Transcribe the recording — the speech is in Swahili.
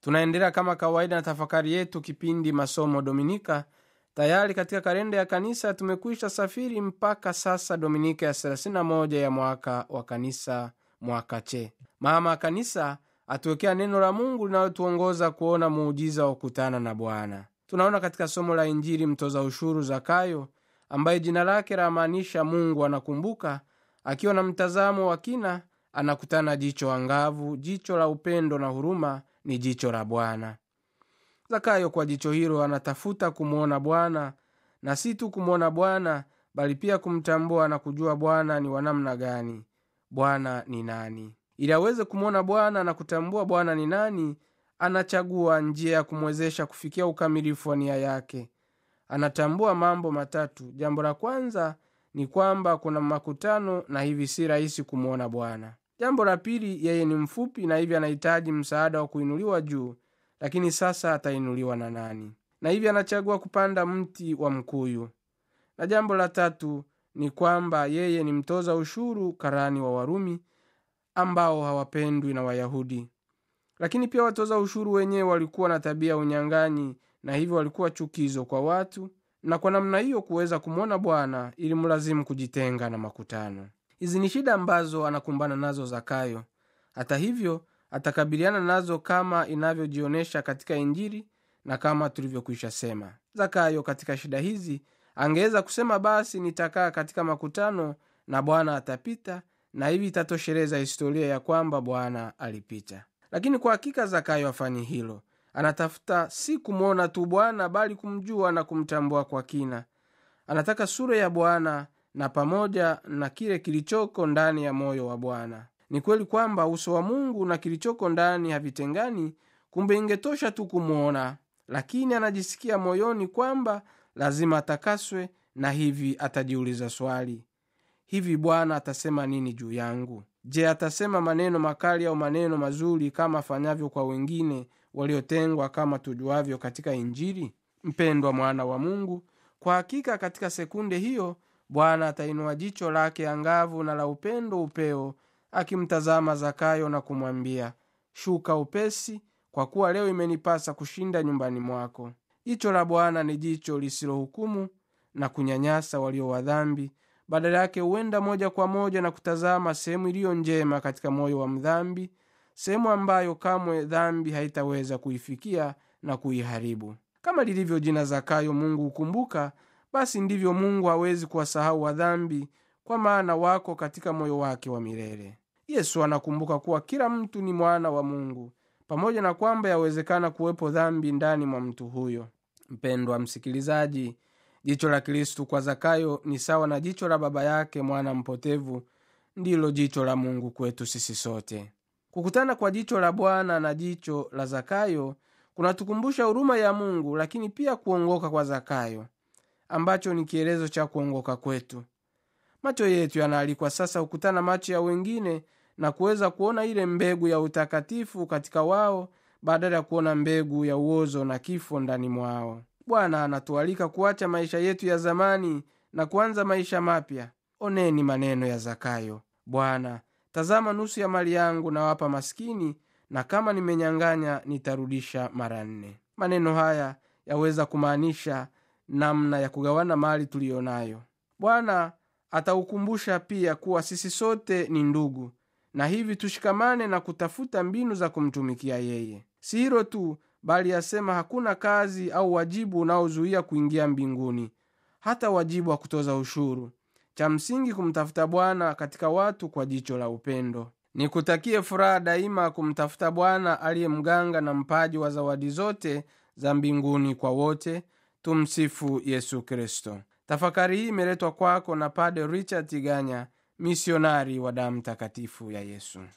tunaendelea kama kawaida na tafakari yetu kipindi masomo dominika tayari katika kalenda ya kanisa tumekwisha safiri mpaka sasa dominika ya 31 ya mwaka wa kanisa mwaka che mama kanisa atuwekea neno la mungu linalotuongoza kuona muujiza wa kukutana na bwana tunaona katika somo la injili mtoza ushuru zakayo ambaye jina lake lamaanisha mungu anakumbuka akiwa na mtazamo wa kina anakutana jicho angavu jicho la upendo na huruma ni jicho la bwana zakayo kwa jicho hilo anatafuta kumwona bwana na si tu kumwona bwana bali pia kumtambua na kujua bwana ni wanamna gani bwana ni nani ili aweze kumwona bwana na kutambua bwana ni nani anachagua njia ya kumwezesha kufikia ukamilifu wa nia yake anatambua mambo matatu jambo la kwanza ni kwamba kuna makutano na hivi si rahisi kumwona bwana jambo la pili yeye ni mfupi na hivi anahitaji msaada wa kuinuliwa juu lakini sasa atainuliwa na nani na hivi anachagua kupanda mti wa mkuyu na jambo la tatu ni kwamba yeye ni mtoza ushuru karani wa warumi ambao hawapendwi na wayahudi lakini pia watoza ushuru wenyewe walikuwa na tabia ya unyang'anyi na hivyo walikuwa chukizo kwa watu na kwa namna hiyo kuweza kumwona bwana ili mlazimu kujitenga na makutano hizi ni shida ambazo anakumbana nazo zakayo hata hivyo atakabiliana nazo kama inavyojionyesha katika injili na kama tulivyokwisha sema zakayo katika shida hizi angeweza kusema basi nitakaa katika makutano na bwana atapita na hivi itatosheleza historia ya kwamba bwana alipita lakini kwa hakika zakayo afanyi hilo anatafuta si kumwona tu bwana bali kumjua na kumtambua kwa kina anataka sura ya bwana na pamoja na kile kilichoko ndani ya moyo wa bwana ni kweli kwamba uso wa mungu na kilichoko ndani havitengani kumbe ingetosha tu kumwona lakini anajisikia moyoni kwamba lazima atakaswe na hivi atajiuliza swali hivi bwana atasema nini juu yangu je atasema maneno makali au maneno mazuri kama afanyavyo kwa wengine waliotengwa kama tujuavyo katika injili mpendwa mwana wa mungu kwa hakika katika sekunde hiyo bwana atainua jicho lake angavu na la upendo upeo akimtazama zakayo na kumwambia shuka upesi kwa kuwa leo imenipasa kushinda nyumbani mwako jicho la bwana ni jicho lisilohukumu na kunyanyasa walio wa dhambi badala yake huenda moja kwa moja na kutazama sehemu iliyo njema katika moyo wa mdhambi sehemu ambayo kamwe dhambi haitaweza kuifikia na kuiharibu kama lilivyo jina zakayo mungu hukumbuka basi ndivyo mungu hawezi kuwasahau wadhambi kwa maana wako katika moyo wake wa milele yesu anakumbuka kuwa kila mtu ni mwana wa mungu pamoja na kwamba yawezekana kuwepo dhambi ndani mwa mtu huyo mpendwa msikilizaji jicho la kristu kwa zakayo ni sawa na jicho la baba yake mwana mpotevu ndilo jicho la mungu kwetu sisi sote kukutana kwa jicho la bwana na jicho la zakayo kunatukumbusha huruma ya mungu lakini pia kuongoka kwa zakayo ambacho ni kielezo cha kuongoka kwetu macho yetu yanaalikwa sasa kukutana macho ya wengine na kuweza kuona ile mbegu ya utakatifu katika wao badala ya kuona mbegu ya uozo na kifo ndani mwao bwana anatualika kuacha maisha yetu ya zamani na kuanza maisha mapya oneni maneno ya zakayo bwana tazama nusu ya mali yangu nawapa maskini na kama nimenyang'anya nitarudisha mara nne maneno haya yaweza kumaanisha namna ya kugawana mali tuliyo nayo bwana ataukumbusha pia kuwa sisi sote ni ndugu na hivi tushikamane na kutafuta mbinu za kumtumikia yeye si hilo tu bali asema hakuna kazi au wajibu unaozuia kuingia mbinguni hata wajibu wa kutoza ushuru cha msingi kumtafuta bwana katika watu kwa jicho la upendo nikutakie furaha daima kumtafuta bwana aliye mganga na mpaji wa zawadi zote za mbinguni kwa wote tumsifu yesu kristo tafakari hii imeletwa kwako na pade richard tiganya misionari wa damu takatifu ya yesu